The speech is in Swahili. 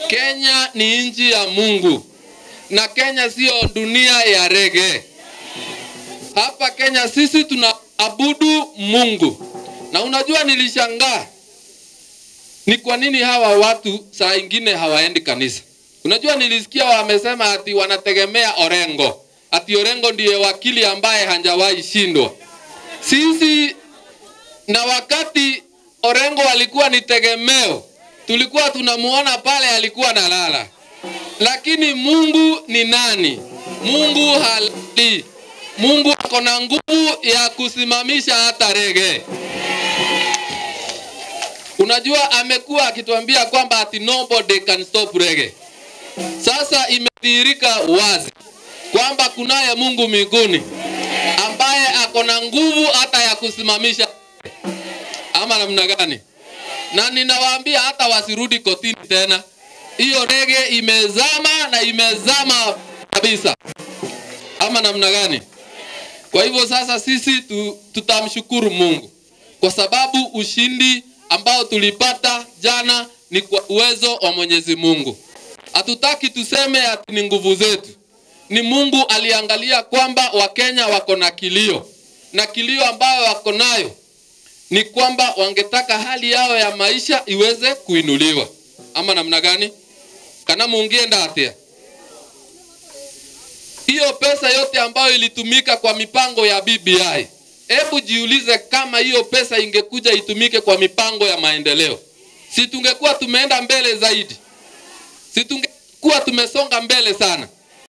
Kenya ni nchi ya Mungu na Kenya sio dunia ya rege. Hapa Kenya sisi tunaabudu Mungu, na unajua nilishangaa ni kwa nini hawa watu saa ingine hawaendi kanisa. Unajua nilisikia wamesema ati wanategemea Orengo, ati Orengo ndiye wakili ambaye hajawahi shindwa. Sisi na wakati Orengo alikuwa ni tegemeo, tulikuwa tunamuona pale alikuwa nalala, lakini Mungu ni nani? Mungu halali. Mungu ako na nguvu ya kusimamisha hata rege. Unajua amekuwa akituambia kwamba ati nobody can stop reggae. Sasa imedhihirika wazi kwamba kunaye Mungu mbinguni ambaye ako na nguvu hata ya kusimamisha ama namna gani? Na ninawaambia hata wasirudi kotini tena, hiyo rege imezama na imezama kabisa, ama namna gani? Kwa hivyo sasa sisi tu, tutamshukuru Mungu kwa sababu ushindi ambao tulipata jana ni kwa uwezo wa Mwenyezi Mungu. Hatutaki tuseme ati ni nguvu zetu, ni Mungu aliangalia kwamba Wakenya wako na kilio, na kilio ambayo wako nayo ni kwamba wangetaka hali yao ya maisha iweze kuinuliwa, ama namna gani? kana mungienda atia hiyo pesa yote ambayo ilitumika kwa mipango ya BBI, hebu jiulize kama hiyo pesa ingekuja itumike kwa mipango ya maendeleo, si tungekuwa tumeenda mbele zaidi? Si tungekuwa tumesonga mbele sana?